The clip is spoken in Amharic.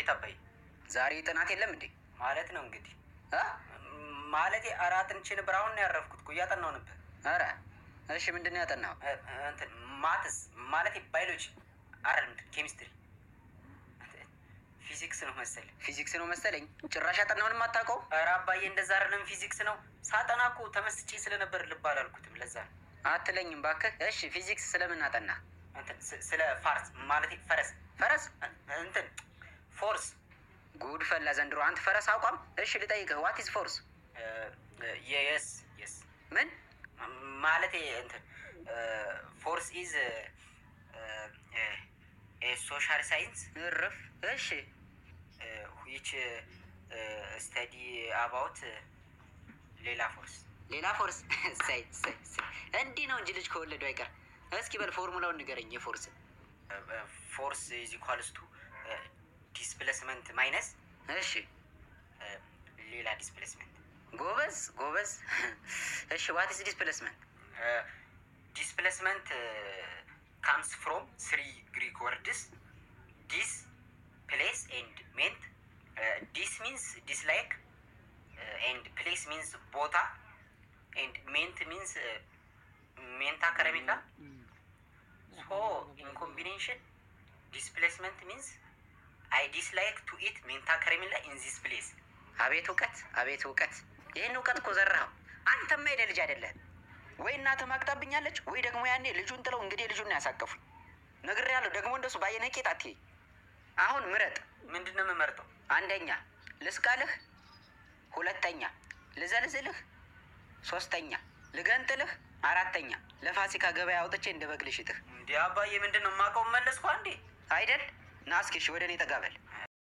አቤት አባዬ። ዛሬ ጥናት የለም እንዴ? ማለት ነው እንግዲህ አ? ማለቴ አራት እንቺ ነበር። አሁን ነው ያረፍኩት እኮ እያጠናው ነበር። ኧረ እሺ፣ ምንድን ነው ያጠናው? እ- እንትን ማትስ ማለቴ ባዮሎጂ አይደለም፣ ኬሚስትሪ፣ ፊዚክስ ነው መሰል። ፊዚክስ ነው መሰለኝ። ጭራሽ ያጠናውንም አታውቀው? ኧረ አባዬ እንደዛ አይደለም፣ ፊዚክስ ነው። ሳጠና እኮ ተመስጬ ስለነበር ልብ አላልኩትም። ለዛ ነው አትለኝም ባክህ። እሺ፣ ፊዚክስ ስለምን አጠና? እንትን ስ- ስለ ፋርስ ማለቴ ፈረስ ፈረስ? እ- እንትን ፎርስ ጉድ ፈላ ዘንድሮ። አንተ ፈረስ አቋም። እሺ፣ ልጠይቅህ፣ ዋት ኢዝ ፎርስ? የስ የስ ምን ማለቴ እንትን ፎርስ ኢዝ ሶሻል ሳይንስ እርፍ። እሺ፣ ዊች ስተዲ አባውት ሌላ ፎርስ ሌላ ፎርስ። እሰይ እሰይ እሰይ። እንዲህ ነው እንጂ ልጅ ከወለዱ አይቀር። እስኪ በል ፎርሙላውን ንገረኝ የፎርስ። ፎርስ ኢዝ ኢኳልስ ቱ ዲስፕሌስመንት ማይነስ እሺ፣ ሌላ ዲስፕሌስመንት ጎበዝ ጎበዝ። እሺ፣ ዋት ኢዝ ዲስፕሌስመንት? ዲስፕሌስመንት ካምስ ፍሮም ስሪ ግሪክ ወርድስ ዲስ ፕሌስ ኤንድ ሜንት ዲስ ሚንስ ዲስላይክ ኤንድ ፕሌስ ሚንስ ቦታ ኤንድ ሜንት ሚንስ ሜንታ ከረሜላ ሶ ኢን ኮምቢኔሽን ዲስፕሌስመንት ሚንስ አይ ዲስላይክ ቱ ኢት ሜንታ ከረሜላ ኢን ዚስ ፕሌስ አቤት እውቀት፣ አቤት እውቀት። ይህን እውቀት እኮ ዘራኸው። አንተማ የኔ ልጅ አይደለህም። ወይ እናትህ ማቅጣብኛለች፣ ወይ ደግሞ ያኔ ልጁን ጥለው እንግዲህ ልጁን ነው ያሳቀፉኝ። ነግሬሃለሁ። ደግሞ እንደሱ ባየነህ ቄጥ አትይኝ። አሁን ምረጥ። ምንድን ነው የምመርጠው? አንደኛ ልስቃልህ፣ ሁለተኛ ልዘልዝልህ፣ ሶስተኛ ልገንጥልህ፣ አራተኛ ለፋሲካ ገበያ አውጥቼ እንደ በግ ልሽጥህ። እንዲህ አባዬ ምንድን ነው የማውቀው? መለስኩ አንዴ አይደል? ና እስኪ እሺ፣ ወደ እኔ ጠጋ በል።